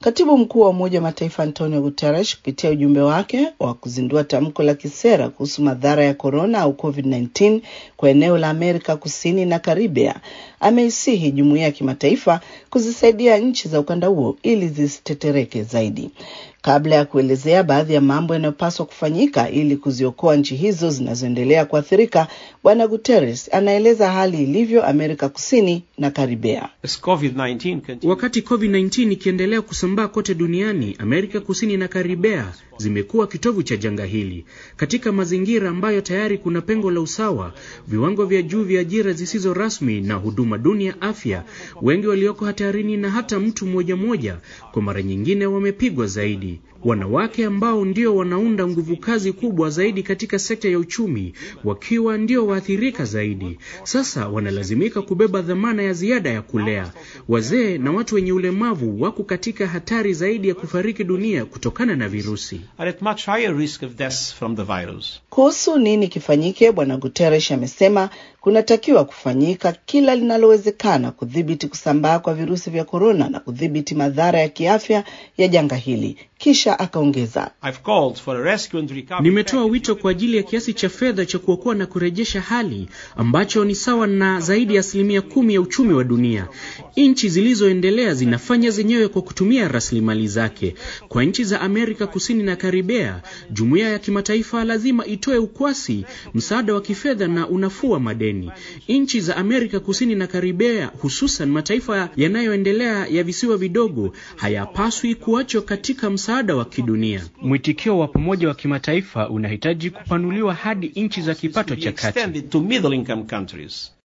Katibu mkuu wa Umoja wa Mataifa Antonio Guterres kupitia ujumbe wake wa kuzindua tamko la kisera kuhusu madhara ya korona au COVID-19 kwa eneo la Amerika Kusini na Karibia ameisihi jumuiya ya kimataifa kuzisaidia nchi za ukanda huo ili zisitetereke zaidi. Kabla ya kuelezea baadhi ya mambo yanayopaswa kufanyika ili kuziokoa nchi hizo zinazoendelea kuathirika, Bwana Guterres anaeleza hali ilivyo Amerika Kusini na Karibia. Wakati COVID-19 ikiendelea kusambaa kote duniani, Amerika Kusini na Karibea zimekuwa kitovu cha janga hili. Katika mazingira ambayo tayari kuna pengo la usawa, viwango vya juu vya ajira zisizo rasmi na huduma duni ya afya, wengi walioko hatarini na hata mtu mmoja mmoja kwa mara nyingine wamepigwa zaidi. Wanawake ambao ndio wanaunda nguvu kazi kubwa zaidi katika sekta ya uchumi, wakiwa ndio waathirika zaidi, sasa wanalazimika kubeba dhamana ya ziada ya kulea. Wazee na watu wenye ulemavu wako katika hatari zaidi ya kufariki dunia kutokana na virusi. Kuhusu nini kifanyike, Bwana Guterres amesema kunatakiwa kufanyika kila linalowezekana kudhibiti kusambaa kwa virusi vya korona na kudhibiti madhara ya kiafya ya janga hili. Kisha akaongeza, nimetoa wito kwa ajili ya kiasi cha fedha cha kuokoa na kurejesha hali ambacho ni sawa na zaidi ya asilimia kumi ya uchumi wa dunia. Nchi zilizoendelea zinafanya zenyewe kwa kutumia rasilimali zake. Kwa nchi za Amerika Kusini na Karibea, jumuiya ya kimataifa lazima itoe ukwasi, msaada wa kifedha na unafuu wa madeni. Nchi za Amerika Kusini na Karibea, hususan mataifa yanayoendelea ya visiwa vidogo, hayapaswi kuachwa katika msaada wa kidunia. Mwitikio wa pamoja wa kimataifa unahitaji kupanuliwa hadi nchi za kipato cha kati.